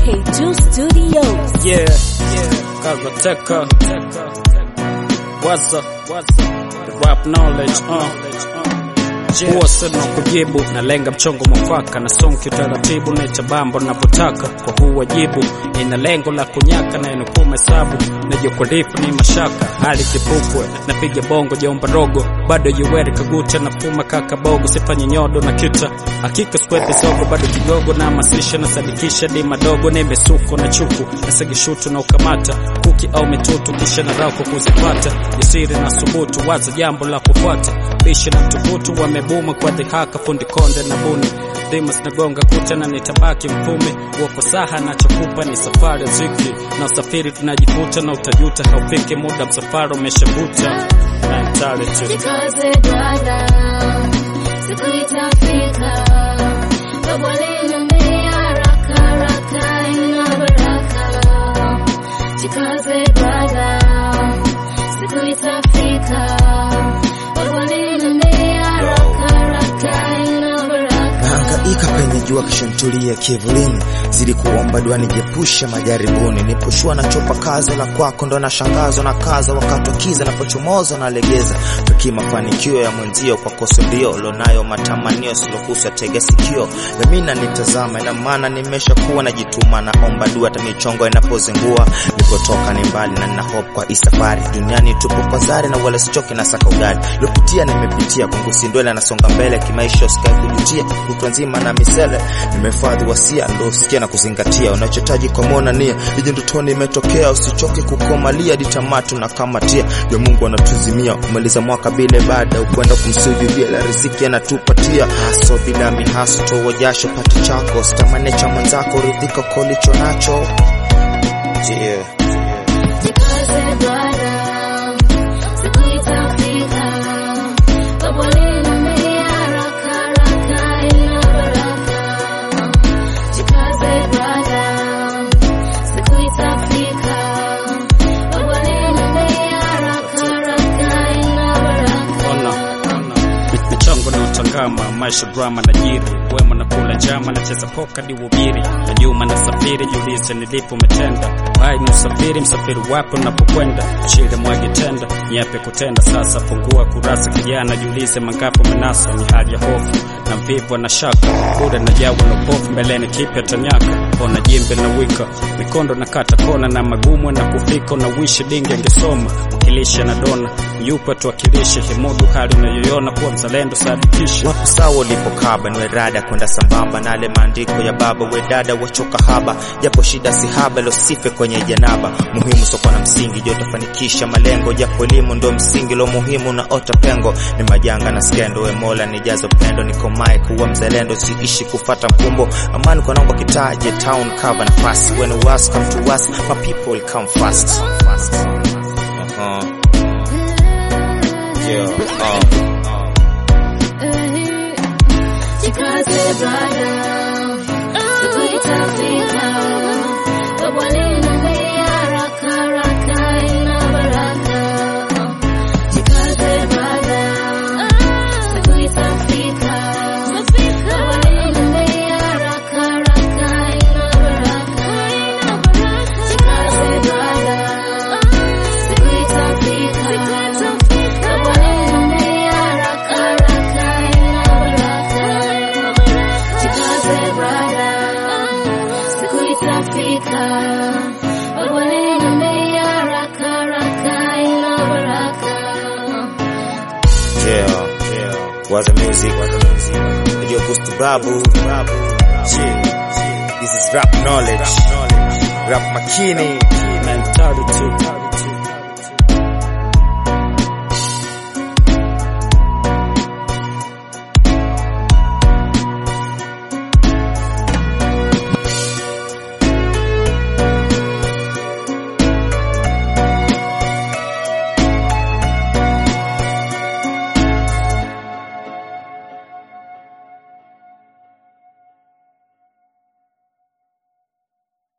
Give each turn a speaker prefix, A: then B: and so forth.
A: K2 Studios.
B: Yeah, Kazateka. What's up? The rap knowledge, uh. Huwa sina kujibu, nalenga mchongo mwafaka na sonki utaratibu na itabambo napotaka kwa huu wajibu, ina lengo la kunyaka na inukuu hesabu na jokorifu ni mashaka hali kipupwe napiga bongo jaomba rogo bado yuweri kaguta na puma kaka bogo sifanye nyodo na kita hakika skwepe sogo bado kigogo na masisha na sadikisha di madogo na imesuko na chuku na segishutu na ukamata kuki au mitutu kisha na rauko kuzipata jasiri na subutu waza jambo la kufuata bishi na mtukutu wamebuma kwa dhihaka fundi konde na buni Dimas nagonga kuta na nitabaki mpume wako saha nachokupa ni safari ya ziki na usafiri tunajikuta na utajuta haufiki muda msafara umeshavuta mentality
C: Jikaze dada, siku itafika. Baba aliniambia haraka haraka ina baraka. Jikaze dada, siku itafika. Baba aliniambia haraka haraka ina baraka.
D: Nahangaika penye jua kisha nitulie kivulini, zidi kuomba dua nijiepushe majaribuni. Niposhua na chopa kazo la kwako, ndo nashangazwa na kaza wakati wa kiza, napochomoza na legeza tuki mafanikio ya mwenzio kwa koso ndio lonayo matamanio silokusa tega sikio yamina nitazama, ina maana nimesha kuwa najituma, naomba dua hata michongo inapozingua. Nilipotoka ni mbali na nina hope kwa hii safari duniani, tupo kwa zari na wala sichoki na saka ugali lopitia nimepitia kwangu sindwele nasonga mbele kimaisha, usikae kujutia kutwa nzima na misele nimefadhi wasia ndo usikia na kuzingatia unachotaji kwa mona nia ije ndotoni imetokea usichoke kukomalia ditamatu na kamatia ya Mungu anatuzimia umaliza mwaka bila ibada ukwenda kumsujudia la riziki anatupatia haso bila mihaso toa jasho pata chako sitamane cha mwenzako ridhika kolicho nacho yeah.
C: Jikaze dada, siku itafika. Baba aliniambia haraka haraka ina baraka. Jikaze dada, siku itafika. Baba aliniambia haraka haraka ina
B: Ona,
C: baraka.
B: ona. Mi- michongo na utangama maisha drama na jiri wema na kula jama nacheza poka diubiri na nyuma na safiri jiulize nilipo umetenda hai ni usafiri msafiri wapo napokwenda shire mwage tenda nyepe kutenda sasa fungua kurasa kijana jiulize mangapo menasa ni hali ya hofu na mvivu na shaka bure na jawa na upofu mbeleni kipya tanyaka ona jimbe na wika mikondo na kata kona na magumu na kufika na wishi dingi angesoma wakilisha na dona yupo tuwakilishe himudu hali unayoiona kuwa mzalendo sadikishe
D: wapo sawa ulipokaba niwe rada kwenda sambamba na ale maandiko ya baba we dada wachoka haba japo shida si haba losife kwenye janaba muhimu soko na msingi jo utafanikisha malengo japo elimu ndo msingi lo muhimu na ota pengo ni majanga na skendo we mola nijazo pendo nikomae kuwa mzalendo siishi kufata mkumbo amani kwa naomba kitaje town cover nafasi when was come to us my people will come fast uh-huh. yeah, uh.
C: Jikaze dada, siku itafika. Baba aliniambia haraka haraka ina baraka. Jikaze dada, siku itafika. Baba aliniambia haraka haraka ina baraka. Jikaze dada, siku itafika. Baba aliniambia haraka haraka ina baraka. Jikaze brada, siku itafika. Baba aliniambia haraka haraka ina baraka.
D: Yeah, yeah. What the music, what the music. Yo, Gusto Babu, Babu. Yeah. This is rap knowledge. Rap Makini.
B: mentality